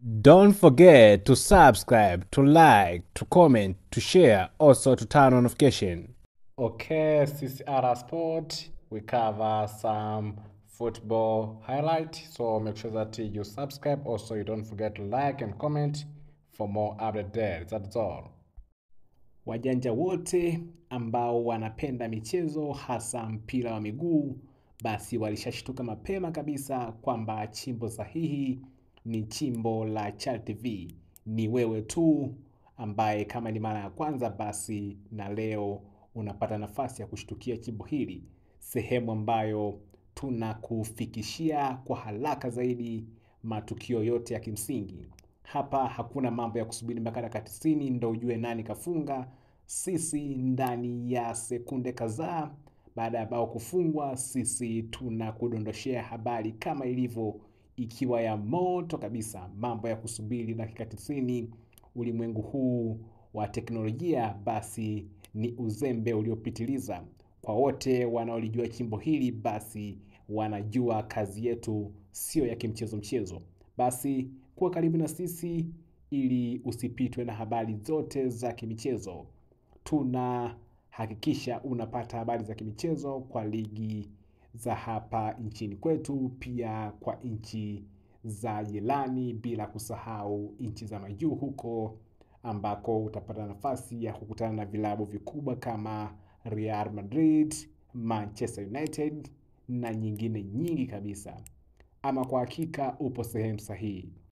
Don't forget to subscribe, to like, to comment, to share, also to turn on notification. Okay, CCR Sport, we cover some football highlight. So make sure that you subscribe. Also, you don't forget to like and comment for more update there. That's all. Wajanja wote ambao wanapenda michezo hasa mpira wa miguu basi walishashtuka mapema kabisa kwamba chimbo sahihi ni chimbo la Chal TV. Ni wewe tu ambaye kama ni mara ya kwanza basi na leo unapata nafasi ya kushtukia chimbo hili, sehemu ambayo tunakufikishia kwa haraka zaidi matukio yote ya kimsingi. Hapa hakuna mambo ya kusubiri mpaka dakika tisini ndo ujue nani kafunga. Sisi ndani ya sekunde kadhaa baada ya bao kufungwa, sisi tunakudondoshea habari kama ilivyo, ikiwa ya moto kabisa. Mambo ya kusubiri dakika tisini ulimwengu huu wa teknolojia, basi ni uzembe uliopitiliza. Kwa wote wanaolijua chimbo hili, basi wanajua kazi yetu sio ya kimchezo mchezo. Basi kuwa karibu na sisi ili usipitwe na habari zote za kimichezo. Tunahakikisha unapata habari za kimichezo kwa ligi za hapa nchini kwetu, pia kwa nchi za jirani, bila kusahau nchi za majuu huko ambako utapata nafasi ya kukutana na vilabu vikubwa kama Real Madrid, Manchester United na nyingine nyingi kabisa. Ama kwa hakika upo sehemu sahihi.